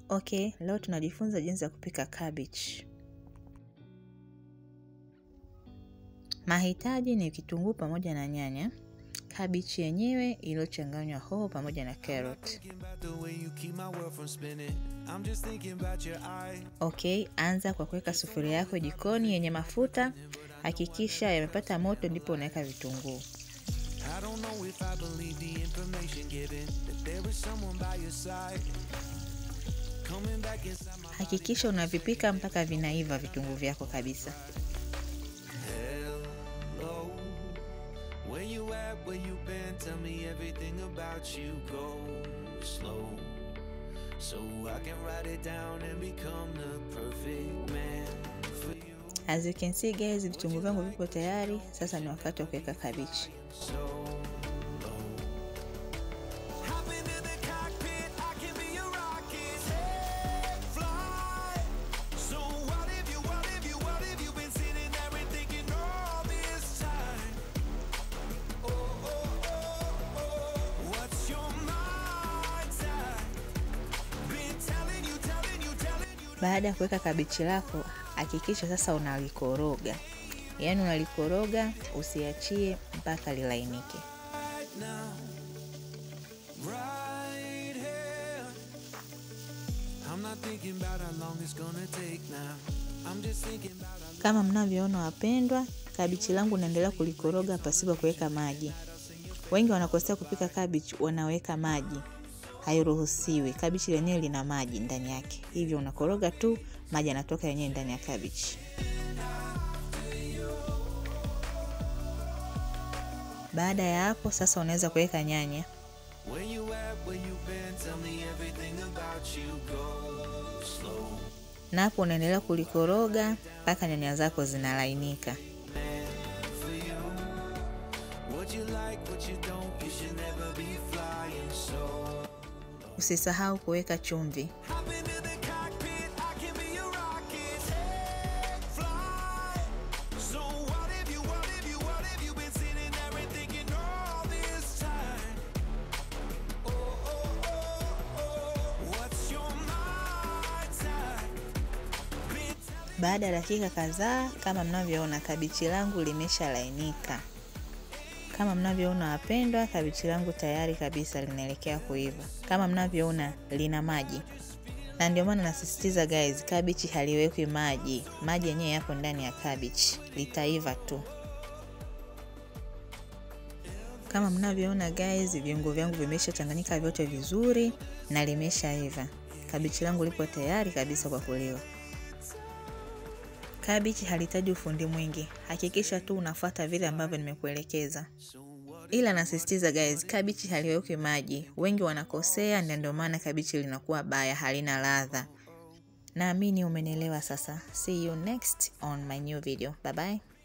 Okay, leo tunajifunza jinsi ya kupika cabbage. Mahitaji ni kitunguu pamoja na nyanya, kabichi yenyewe iliyochanganywa hoho pamoja na carrot. Okay, anza kwa kuweka sufuria yako jikoni yenye mafuta. Hakikisha yamepata moto, ndipo unaweka vitunguu. Hakikisha unavipika mpaka vinaiva vitunguu vyako kabisa. As you can see guys, vitunguu vyangu vipo tayari. Sasa ni wakati wa kuweka kabichi. Baada ya kuweka kabichi lako, hakikisha sasa unalikoroga, yaani unalikoroga usiachie mpaka lilainike. Kama mnavyoona wapendwa, kabichi langu naendelea kulikoroga pasipo kuweka maji. Wengi wanakosea kupika kabichi, wanaweka maji hairuhusiwi. Kabichi lenyewe lina maji ndani yake, hivyo unakoroga tu, maji yanatoka yenyewe ndani ya kabichi. Baada ya hapo sasa, unaweza kuweka nyanya. Na hapo unaendelea kulikoroga mpaka nyanya zako zinalainika. Usisahau kuweka chumvi. Baada ya dakika kadhaa, kama mnavyoona, kabichi langu limeshalainika. Kama mnavyoona wapendwa, kabichi langu tayari kabisa linaelekea kuiva. Kama mnavyoona lina maji, na ndio maana nasisitiza guys, kabichi haliwekwi maji. Maji yenyewe yapo ndani ya kabichi, litaiva tu. Kama mnavyoona guys, viungo vyangu vimeshachanganyika vyote vizuri na limeshaiva. Kabichi langu lipo tayari kabisa kwa kuliwa. Kabichi halihitaji ufundi mwingi, hakikisha tu unafuata vile ambavyo nimekuelekeza. Ila nasisitiza guys, kabichi haliwekwi maji. Wengi wanakosea, na ndio maana kabichi linakuwa baya, halina ladha. Naamini umenielewa sasa. See you next on my new video. Bye bye.